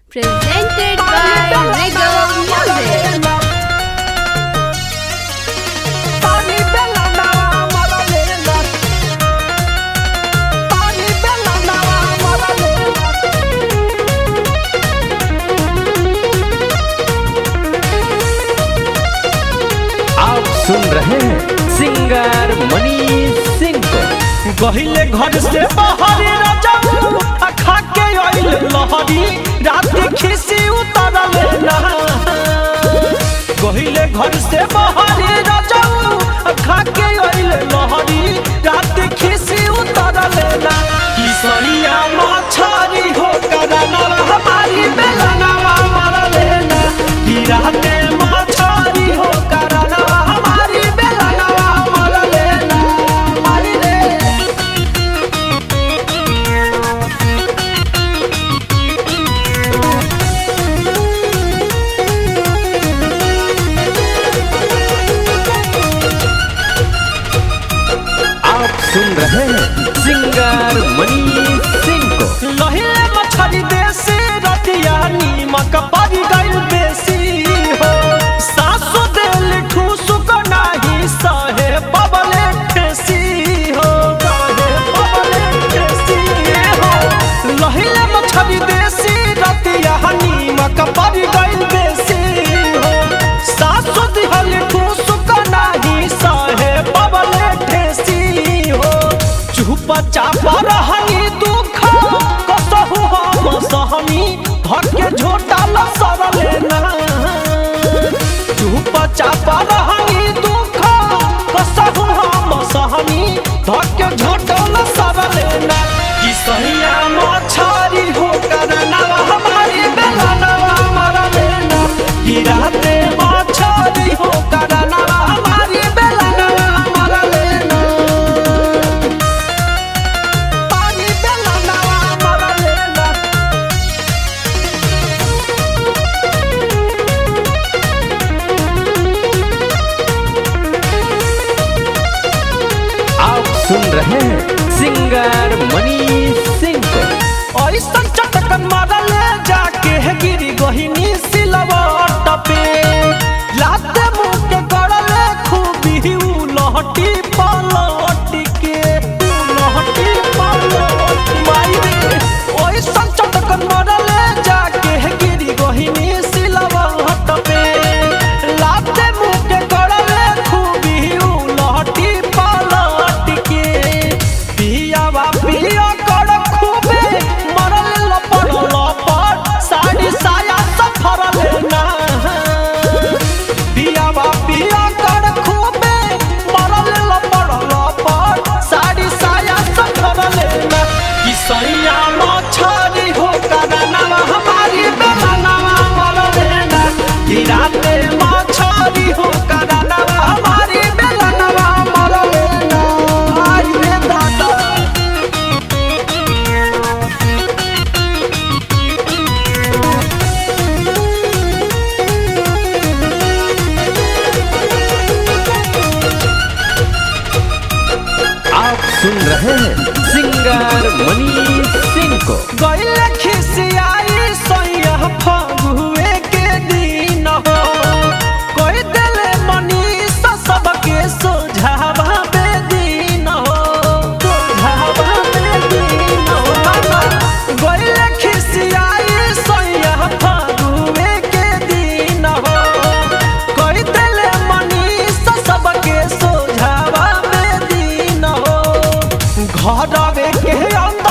Presented by Regal Music. Pani bella nawa malalela. Pani bella nawa malalela. आप सुन रहे हैं सिंगर मनीष सिंह को गहिले घर से बाहर राजाऊ अखा के आइल लहरी रात खिसी उतरल ना गहिले घर से बाहर राजाऊ अखा के आइल लहरी रात खिसी उतरल ना किसरिया मछरी हो करना हमारी बेलनवा मरले ना कि राते मछरी हो करना हमारी बेलनवा मरले ना मारी रे आप सुन रहे हैं सिंगर मनीष सिंह को लहिले मछली देसी रतिया नीमक पड़ी गइल बेसी हो सासु दिल ठूस को नाही सहे बबले ठेसी हो सहे बबले ठेसी हो लहिले मछली देसी रतिया नीमक पड़ी गइल बेसी हो सासु दिल ठूस को नाही सहे बबले ठेसी हो चुप चाप रहनी दुख कसहु हम सहनी धर के झोटा लसर लेना चुप चाप रहनी दुख कसहु हम सहनी धर के झोटा लसर लेना कि सहिया मछरी हो करना हमारी बेलनवा मर लेना कि राते मछरी हो करना हमारी बेलनवा मर लेना पानी बेला नवा मरा लेना आप सुन रहे हैं सिंगर मनीष सिंह को ऐसन चटकन मारल जाके है गिरी गहिनी सिलवट पे लाते मुंह के गड़ल खूबी उ लहटी पलट के उ लहटी पलट माई रे ऐसन चटकन मारल जाके है गिरी गहिनी सिलवट पे लाते मुंह के गड़ल खूबी उ लहटी पलट के पियावा पिया कर खूबे मरल लपड़ लपड़ साड़ी साया सफर लेना पियावा पिया कर खूबे मरल लपड़ लपड़ साड़ी साया सफर लेना कि सैया मछरी हो करना हमारी बेलनवा मर लेना कि राते मछरी हो करना हमारी बेलनवा मर लेना आई रे दादा आप सुन रहे हैं सिंगर मनीष सिंह को गइल खिसियाई सैया फगुए के दिन हो कोई दिल मनीष सबके सोझावा बेदीन हो सोझावा बेदीन हो मामा गइल खिसियाई सैया फगुए के दिन हो कोई दिल मनीष सबके सोझावा बेदीन हो घर के अंदर